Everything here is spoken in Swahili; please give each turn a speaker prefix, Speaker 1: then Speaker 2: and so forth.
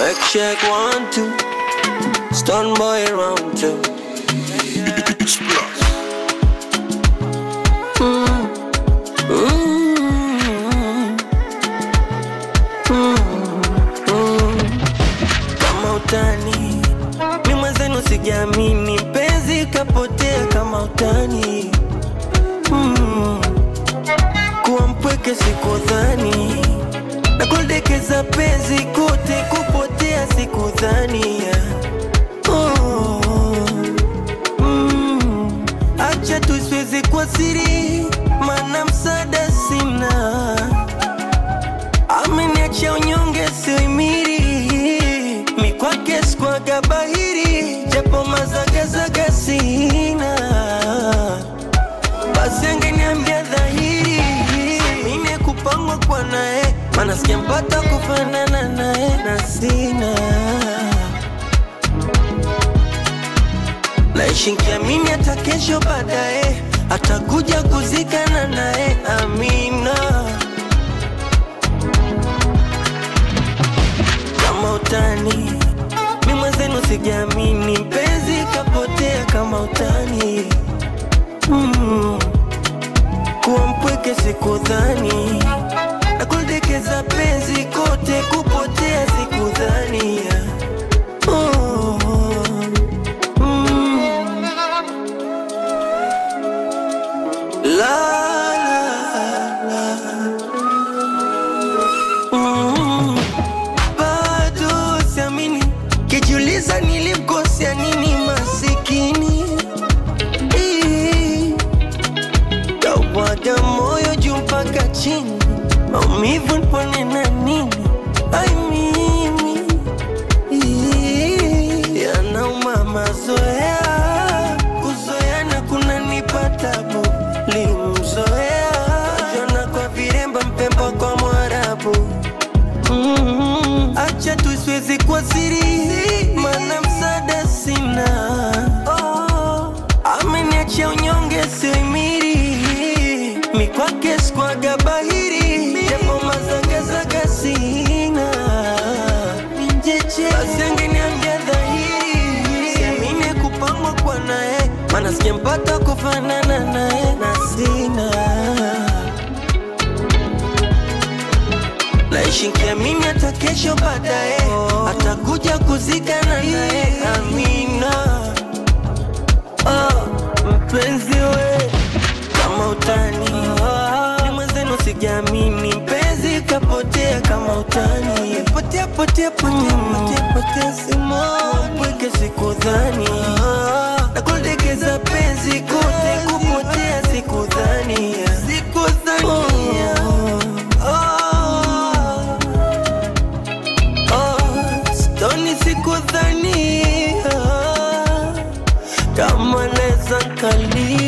Speaker 1: Check, check, one, two. Stun boy round two. Mm. Mm. Kama utani mi mwenzenu sijaamini, penzi kapotea kama utani mm. Kuwa mpweke sikudhani na kuldekeza penzi kote kupotea sikudhani oh. mm. Acha tusiweze kwa siri, mana msaada sina, ameniacha unyonge sioimiri, mi kwake sikwaga bahiri, japo mazagazaga sina, basi angeniambia dhahiri, mine kupangwa kwa naye, mana sijampata kufanana naye na sina naishi nkiamini hata kesho baadaye atakuja kuzikana naye amina kama utani mi mwenzenu sijaamini mpenzi kapotea kama utani mm. kuwa mpweke sikudhani na kuldekeza penzi kote kupotea sikudhani oh. mm. La la la mm. Bado siamini, kijiuliza nilimkosea nini masikini Ii. Kawaga moyo juu mpaka chini, maumivu nipone na nini? Ai mimi Ii. yanauma mazoea, kuzoeana kunanipa tabu. Limzoea jana kwa viremba, mpemba kwa Mwarabu. Mm, acha tusiwezi kwa siri, mana msaada sina. Oh, ameniacha unyonge sioimiri, mi kwake sikwaga bahiri, japo mazagazaga sina. Basi angeniambia dhahiri, siamini kupangwa kwa naye, mana sijampata kufanana naye na sina naishi nkiamini hata kesho baadaye atakuja kuzikana naye amina oh, mpenzi we kama utani ni mwenzenu sijaamini mpenzi kapotea kama utani potea potea potea potea potea simoni pweke sikudhani na kuldekeza penzi kote kupotea sikudhani sikudhani oh, oh. Oh, stoni sikudhania kama neza nkalia